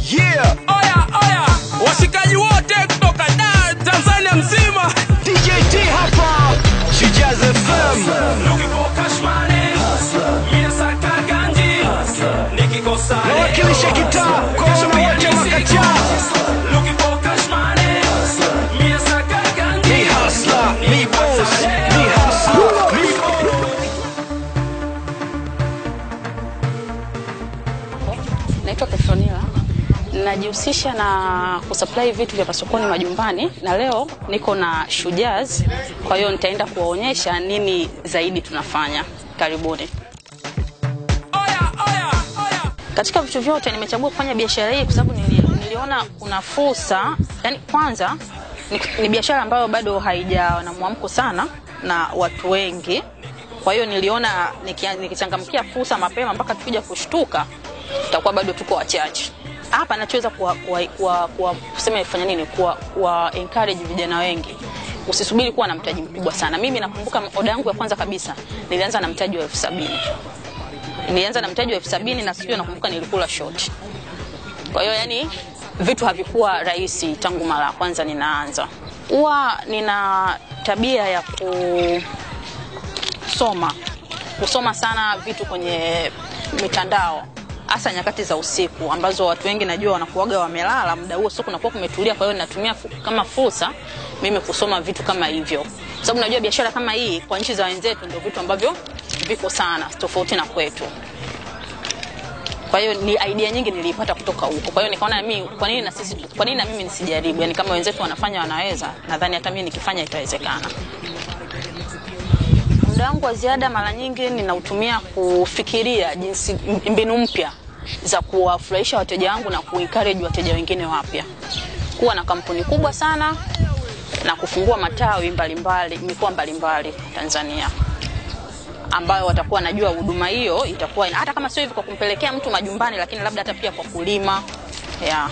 Yeah, Oya, oya, washikaji wote kutoka Dar, Tanzania mzima. DJ T hapa, Shijaz FM. Nawakilisha kitaa kwa wana wote makachaa. Mi hustler, mi boss, mi hustler, mi Naitwa Petronila. Najihusisha na kusupply vitu vya masokoni majumbani, na leo niko na Shujaz, kwa hiyo nitaenda kuwaonyesha nini zaidi tunafanya. Karibuni. Oya, oya, oya. Katika vitu vyote nimechagua kufanya biashara hii kwa sababu nili, niliona kuna fursa. Yani kwanza ni, ni biashara ambayo bado haijawa na mwamko sana na watu wengi, kwa hiyo niliona nikia- nikichangamkia fursa mapema mpaka tukija kushtuka tutakuwa bado tuko wachache. Hapa nachoweza kuwa, kuwa, kuwa, kuwa, kusema ifanya nini kuwa, kuwa encourage vijana wengi usisubiri kuwa na mtaji mkubwa sana. Mimi nakumbuka oda yangu ya kwanza kabisa nilianza na mtaji wa elfu sabini nilianza na mtaji wa elfu sabini na sijui nakumbuka nilikula short. Kwa hiyo yani vitu havikuwa rahisi tangu mara ya kwanza ninaanza. Huwa nina tabia ya kusoma kusoma sana vitu kwenye mitandao hasa nyakati za usiku ambazo watu wengi najua wanakuaga wamelala muda huo, sio kunakuwa kumetulia. Kwa hiyo natumia fu- kama fursa mimi kusoma vitu kama hivyo, kwa sababu najua biashara kama hii kwa nchi za wenzetu ndio vitu ambavyo viko sana tofauti na kwetu. Kwa hiyo ni idea nyingi nilipata kutoka huko. Kwa hiyo nikaona mimi kwa nini na sisi kwa nini na mimi nisijaribu? Yaani kama wenzetu wanafanya wanaweza, nadhani hata mimi nikifanya itawezekana. Muda wangu wa ziada mara nyingi ninautumia kufikiria jinsi mbinu mpya za kuwafurahisha wateja wangu na kuencourage wateja wengine wapya. Kuwa na kampuni kubwa sana na kufungua matawi mbalimbali mikoa mbalimbali Tanzania ambayo watakuwa wanajua huduma hiyo itakuwa ina- hata kama sio hivi kwa kumpelekea mtu majumbani, lakini labda hata pia kwa kulima yeah.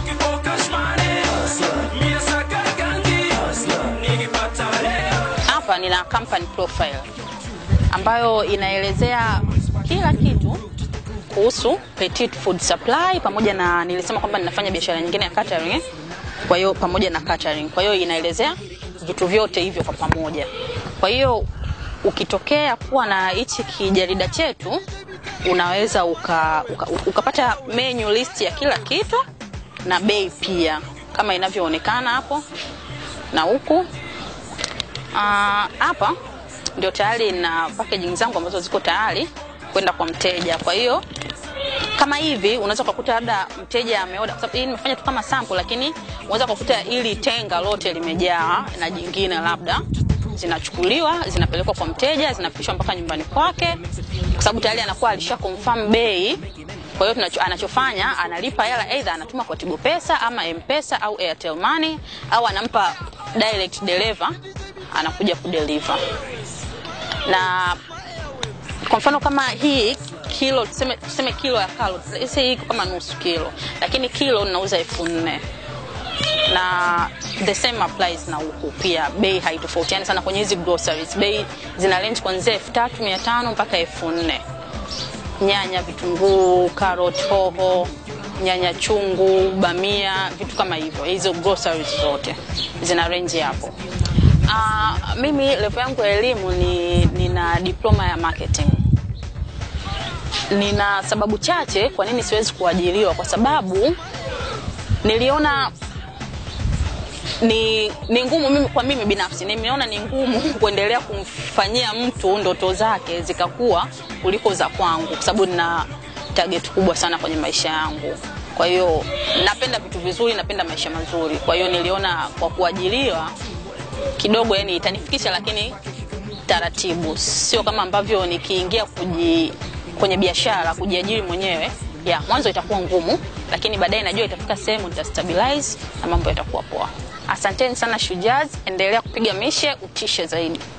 Hapa nina company profile ambayo inaelezea kila kitu kuhusu Petit Food Supply pamoja na nilisema kwamba ninafanya biashara nyingine ya catering, eh? kwa hiyo pamoja na catering. Kwa hiyo inaelezea vitu vyote hivyo kwa pamoja. Kwa hiyo ukitokea kuwa na hichi kijarida chetu unaweza uka, uka, ukapata menu list ya kila kitu na bei pia kama inavyoonekana hapo na huku Ah, hapa ndio tayari na packaging zangu ambazo ziko tayari kwenda kwa mteja. Kwa hiyo kama hivi unaweza kukuta labda mteja ameoda, kwa sababu hii nimefanya tu kama sample, lakini unaweza kukuta ili tenga lote limejaa na jingine labda zinachukuliwa zinapelekwa kwa mteja zinafikishwa mpaka nyumbani kwake, kwa sababu tayari anakuwa alisha confirm bei. Kwa hiyo tunacho- anachofanya analipa hela, either anatuma kwa Tigo Pesa ama M-Pesa au Airtel Money au anampa direct deliver, anakuja kudeliver na kwa mfano kama hii kilo tuseme, tuseme kilo ya carrot let's hii iko kama nusu kilo, lakini kilo ninauza elfu nne na the same applies na huku pia, bei haitofautiani sana kwenye hizi groceries. Bei zina range kuanzia elfu tatu mia tano mpaka elfu nne nyanya, vitunguu, carrot, hoho, nyanya chungu, bamia, vitu kama hivyo. Hizo groceries zote zina range hapo. Uh, mimi level yangu ya elimu ni nina diploma ya marketing. Nina sababu chache kwa nini siwezi kuajiriwa, kwa sababu niliona ni, ni ngumu mimi, kwa mimi binafsi nimeona ni ngumu kuendelea kumfanyia mtu ndoto zake zikakuwa kuliko za kwangu, kwa sababu nina target kubwa sana kwenye maisha yangu. Kwa hiyo napenda vitu vizuri, napenda maisha mazuri. Kwa hiyo niliona kwa kuajiriwa kidogo, yani itanifikisha, lakini taratibu, sio kama ambavyo nikiingia kuji, kwenye biashara kujiajiri mwenyewe ya mwanzo itakuwa ngumu, lakini baadaye najua itafika sehemu nitastabilize na mambo yatakuwa poa. Asanteni sana Shujaz, endelea kupiga mishe, utishe zaidi.